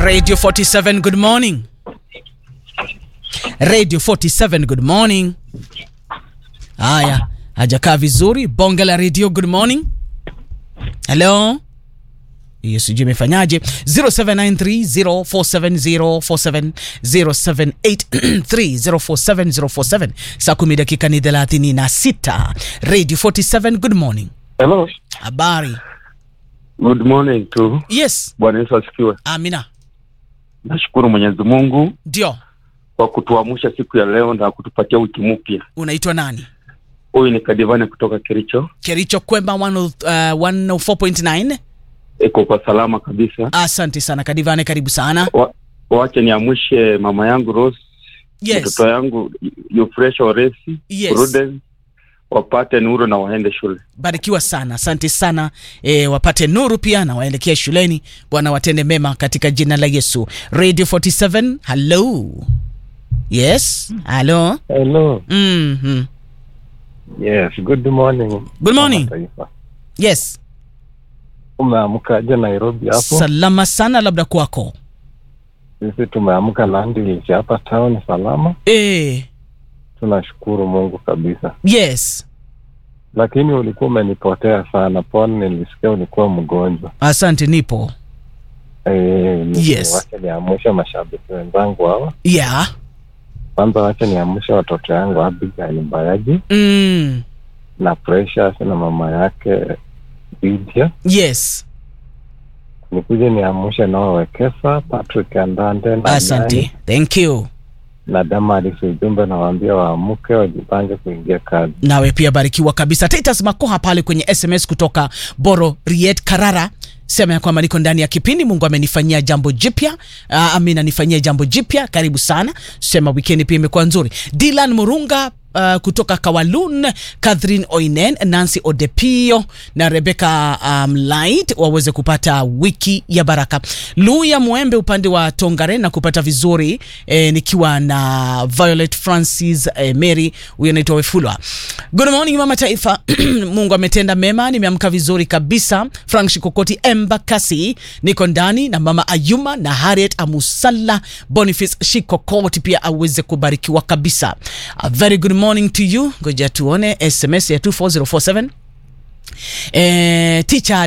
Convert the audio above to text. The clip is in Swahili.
Radio 47, good morning. Radio 47, good morning. Haya, hajakaa vizuri. Bonge la radio, good morning. Hello. Hiyo sijui imefanyaje. 0793047047 0783047047 saa kumi dakika ni 36. Radio 47, good morning. Hello. Habari? Good morning tu. Yes. Bwana Yesu asifiwe. Amina. Nashukuru Mwenyezi Mungu Ndio. kwa kutuamsha siku ya leo na kutupatia wiki mpya. Unaitwa nani? Huyu ni Kadivane kutoka Kericho. Kericho Kwemba 10, uh, 104.9. Iko kwa salama kabisa. Asante sana Kadivane, karibu sana. Wa, wache niamshe mama yangu Rose, Yes. mtoto yangu Euphrassia Oresi, Yes. Prudence wapate nuru na waende shule. Barikiwa sana, asante sana e, wapate nuru pia na waelekea shuleni. Bwana watende mema katika jina la Yesu. Radio 47, hello. Yes, hello. Hello. Mhm. Yes, good morning. Good morning. Mama Taifa. Yes, Umeamkaje Nairobi hapo? salama sana, labda kwako. Sisi tumeamka Nandi hapa town salama. E, Tunashukuru Mungu kabisa. yes, Lakini ulikuwa umenipotea sana. Pone, nilisikia ulikuwa mgonjwa. asante, nipo. Eh, ni- Yes. Wacha niamshe mashabiki wenzangu hawa. Yeah. Kwanza wacha niamshe watoto yangu Abigail Mbayaji Mm. na Precious na mama yake Lydia. Yes, Nikuje niamshe nao Wekesa, Patrick Andande na Nai. asante, thank you. na Damaris ujumbe nawaambia waamke wajipange kuingia kazi. nawe pia barikiwa kabisa. Titus Makoha pale kwenye SMS kutoka Boro Riet Karara sema ya kwamba niko ndani ya kipindi, Mungu amenifanyia jambo jipya. Uh, amina nifanyia jambo jipya, karibu sana. Sema wikendi pia imekuwa nzuri. Dylan Murunga Uh, kutoka Kawalun, Catherine Oinen, Nancy Odepio na Rebecca um, Light waweze kupata wiki ya baraka. Luya Mwembe upande wa Tongare na kupata vizuri eh, nikiwa na Violet Francis eh, Mary, huyo anaitwa Wefulwa. Good morning mama taifa. Mungu ametenda mema, nimeamka vizuri kabisa. Frank Shikokoti Embakasi niko ndani na mama Ayuma na Harriet Amusalla Boniface Shikokoti pia aweze kubarikiwa kabisa. A very good morning to you. Ngoja tuone SMS ya 24047 eh, teacher